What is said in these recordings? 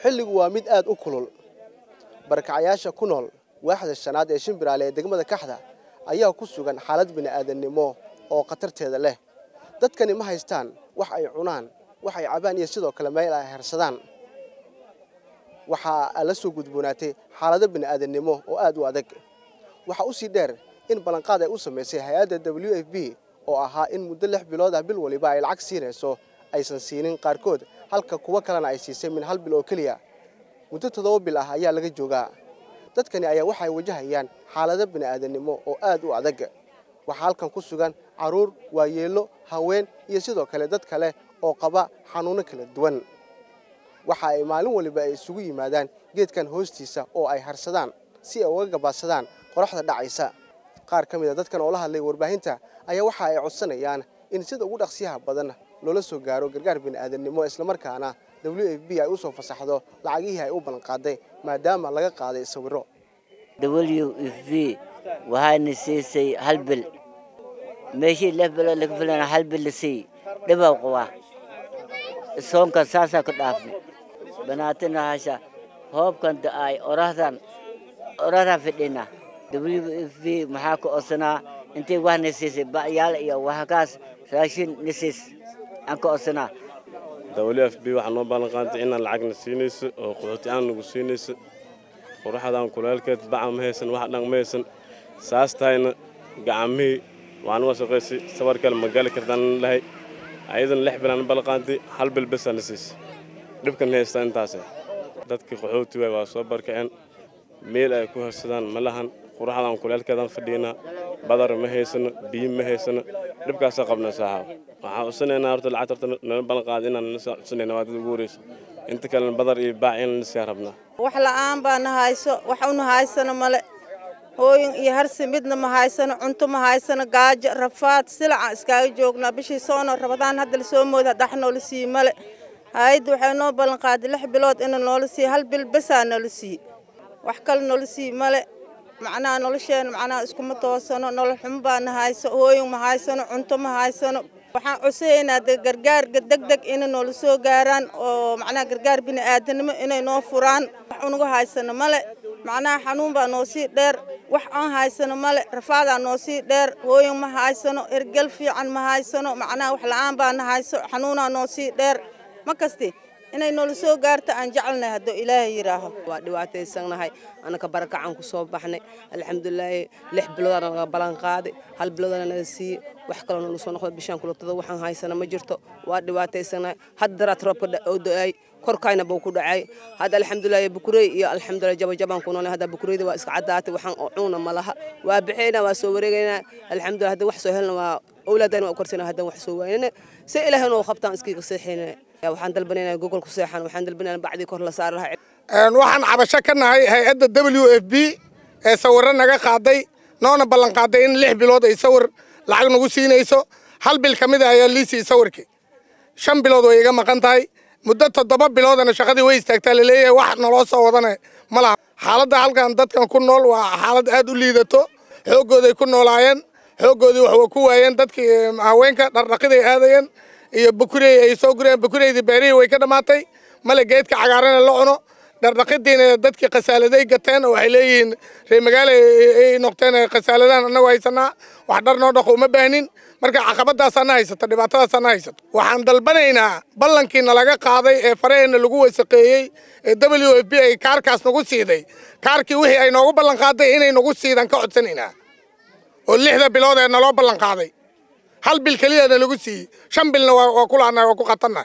xilligu waa mid aad u kulul barakacayaasha ku nool waaxda shanaad ee shimbiraale ee degmada kaxda ayaa ku sugan xaalad bini'aadannimo oo khatarteeda leh dadkani ma haystaan wax ay cunaan wax ay cabaan iyo sidoo kale meel ay hersadaan waxaa la soo gudboonaatay xaalado bini'aadannimo oo aad u adag waxaa u sii dheer in ballanqaad ay u samaysay hay-adda w f b oo ahaa in muddo lix bilood ah bil waliba ay lacag siinayso aysan siinin qaarkood halka kuwo kalena ay siisay min hal bil oo keliya muddo toddoba bil ah ayaa laga joogaa dadkani ayaa waxay wajahayaan xaalado bini'aadannimo oo aad u adag waxaa halkan ku sugan carruur waayeello haween iyo sidoo kale dad kale oo qaba xanuunno kala duwan waxa ay maalin waliba ay isugu yimaadaan geedkan hoostiisa oo ay harsadaan si ay uga gabaadsadaan qoraxda dhacaysa qaar ka mid a dadkan oo la hadlay warbaahinta ayaa waxa ay codsanayaan in sida ugu dhaqsiyaha badan loola soo gaaro gargaar bini'aadannimo islamarkaana w f b ay u soo fasaxdo lacagihii ay u ballanqaaday maadaama laga qaaday sawirro w f b waxaana siisay hal bil meeshii lix bilood laga filana hal bil la siiy dhibaa qabaa soonkan saasaa ku dhaafnay banaatina hasha hoobkan da'ay orahdan orahdan fidhina w f b maxaa ku odsanaa intay wax na siisay ba'yaal iyo waxkaas raashin na siis aan ka odsanaa w f b waxaa noo ballan qaantay inaan lacagna siinayso oo qaxooti aan nagu siinayso quraxdaan kuleelkeed baca ma haysan wax dhan ma haysan saas tahayna gacamihii waan uga shaqaysay sawar kale ma gali kartaan lahay ayadana lix bilaan ballan qaantay hal bil besaan na siisay dhibkan haystaa intaase dadkii qaxooti waay waa soo barkaceen meel ay ku harsadaan ma lahan quraxdaan kuleelkeedaan fadhiinaa badar ma haysano biyo ma haysano dhibkaasaa qabnaa saaxaab waxaan cusanaynaa horta lacagta horta nala ballan qaada inaan nala cusanayna waa dad ugu horeysa inta kalena badar iyo baac in nasiyaa rabnaa wax la'aan baa na hayso wax una haysano male hooyin iyo harsi midna ma haysano cunto ma haysano gaajo rafaad silaca iskaaga joognaa bishii soono rabadaan hadda la soo mooda dax noola siiye male hay-adda waxay noo ballan qaaday lix bilood ina noola siiye hal bil besaa noola siiye wax kale noola siiye male macnaha nolosheena macnaha iskuma toosano nolol xumo baa na hayso hooyin ma haysano cunto ma haysano waxaan codsanaynaa de gargaar deg deg inay noola soo gaaraan oo macnaha gargaar bini'aadanimo inay noo furaan wax unaga haysano male macnaha xanuun baa noo sii dheer wax aan haysano male rafaadaa noo sii dheer hooyin ma haysano ergel fiican ma haysano macnaha wax la'aan baa na hayso xanuunaa noo sii dheer ma kasti inay noola soo gaarto aan jecelnahay hadduu ilaahay yidhaaho waa dhibaataysannahay annaka barakacaan ku soo baxnay alxamdulilaahi lix biloodaana naga ballan qaaday hal biloodaana naga siiyey wax kaloo nala soo noqda bishaan kulotada waxaan haysana ma jirto waa dhibaataysannahay hadda daraad roobka oo da-ay korkayna buu ku dhacay hadda alxamdulillahi bukurey iyo alxamdulillahi jabajabaan ku noolay hadda bukureyda waa iska caddaatay waxaan oo cuuna ma laha waa bixayna waa soo wareegaynaa alxamdulillah hadda wax soo helna waa awlaadayna waa u korsayna haddan wax soo waayana si ilaahay noo qabtaan iskiga seexayna waxaan dalbanaynaa gogol ku seexan waxaan dalbanaynaa bacdii kor la saar lahaa waxaan cabasho ka nahay hay-adda w f b ee sawirro naga qaaday noona ballan qaaday in lix bilood ay sawir lacag nagu siinayso hal bil ka mid a ayaa liisii sawirkii shan bilood way iga maqan tahay muddo toddoba biloodana shaqadii way istaagtaa laleeyahay wax naloo soo wadana ma laha xaaladda halkan dadkan ku nool waa xaalad aad u liidato xooggooday ku noolaayeen xooggoodii wax waa ku waayeen dadkii haweenka dhardhaqiday aadayeen iyo bukurey ay soo gureen bukureydii beerihii way ka dhammaatay male geedka cagaarana la cuno dhardhaqidiina dadkii khasaaladay gateen oo waxay leeyihiin reer magaala ay noqteen khasaaladaan annagu haysanaa wax dhar noo dhaqo uma baahnin marka caqabadaasaana haysato dhibaatadaasaana haysato waxaan dalbanaynaa ballankiina laga qaaday ee faraheenna lagu wasaqeeyey ee w f b ay kaarkaas nagu siiday kaarkii wixii ay noogu ballan qaaday inay nagu siidaan ka codsanaynaa oo lixda bilood ee naloo ballan qaaday hal bil keliyana lagu siiyey shan bilna waa ku laanay waa ku qatannahay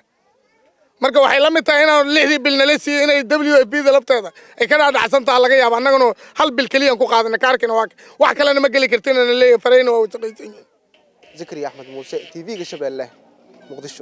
marka waxay la mid tahay inaan lixdii bil nala siiyey inay w f b da lafteeda ay ka dhaadhacsan taha laga yaaba annaguna hal bil keliyaan ku qaadana kaarkina waa wax kalena ma geli kartin ana leeyahay farayna waa wasaqaysan yihiin zakariya axmed muuse t v-ga shabeelle muqdisho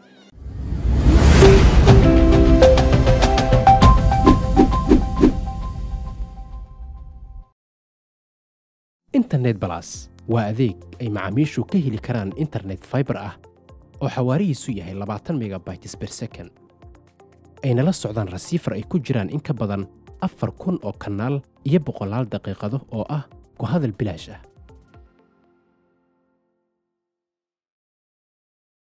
internet balas waa adeeg ay macaamiishu ka heli karaan internet faibar ah oo xawaarihiisu yahay labaatan megabytes ber second ayna la socdaan rasiifar ay ku jiraan in ka badan afar kun oo kanaal iyo boqolaal daqiiqado oo ah ku hadal bilaash ah